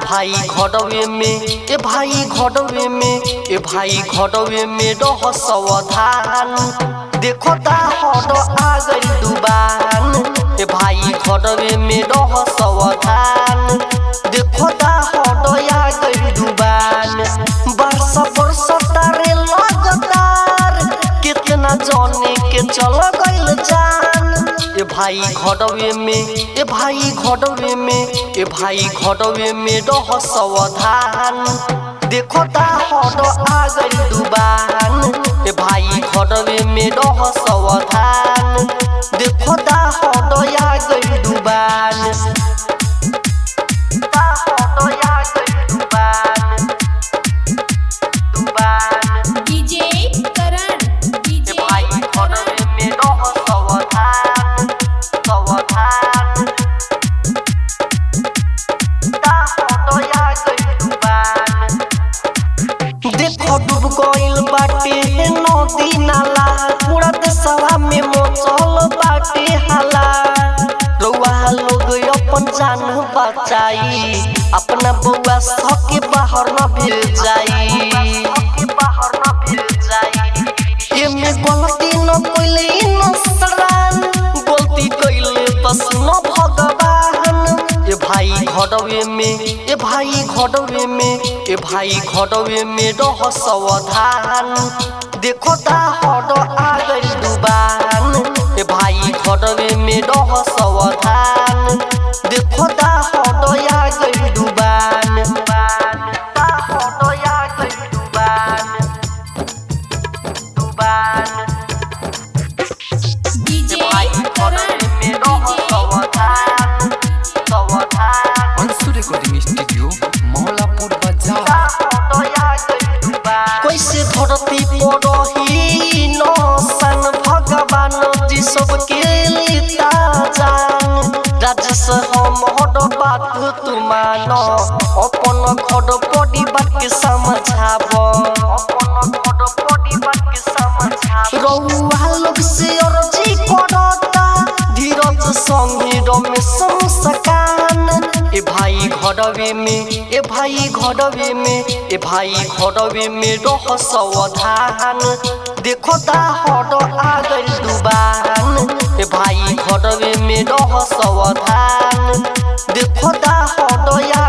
भाई घडवे में ए भाई घडवे में ए भाई घडवे में रह सावधान देखो ता हट आ गई दुबान ए भाई घडवे में रह सावधान देखो ता हट आ गई दुबान बरसा बरसा तारे लगातार कितना जाने के चल गइल जान ए भाई घडवे में ए भाई घडवे में ए भाई घडवे में रह सावधान देखो ता हट आ गई दुबान ए भाई घडवे में रह सावधान देखो ता हट आ गई दुबान ता हट आ गई दुबान दुबान डीजे करण ए डीजे भाई घडवे में रह सावधान सावधान ता हट आ गई दुबान देखो डूब गइल बाटे नदी नाला पूरा देशवा में मचल बाटे हाला रउआ लोग अपन जान बचाई अपना बउआ सके बाहर न भेल जाई बाहर न भेल जाई एमे गलती न कइले इंसान गलती कइले बस न भगवान ए भाई घडवे में ए भाई घडवे में ए भाई घडवे में रह सावधान देखो ता हट आ गई दुबान ए भाई घडवे में रह सावधान देखो ता हट आ गई दुबान ता हट आ गई दुबान दुबान डीजे भाई करण घडवे में रह सावधान सावधान अंशु रिकॉर्डिंग स्टूडियो मौलापुर बाजार कैसे धरती पड़ही नौसन भगवान जी सबके लिता जान राजेश हम हड बात तू मान अपन खड पड़ी बात के समझाब अपन खड पड़ी बात के समझाब रउआ लोग से अर्जी करता धीरज संगे रमेश मुस्कान ए भाई घडवे में ए भाई घडवे में ए भाई घडवे में रह सावधान देखो ता हट आ गइल दुबान ए भाई घडवे में रह सावधान देखो ता हट आ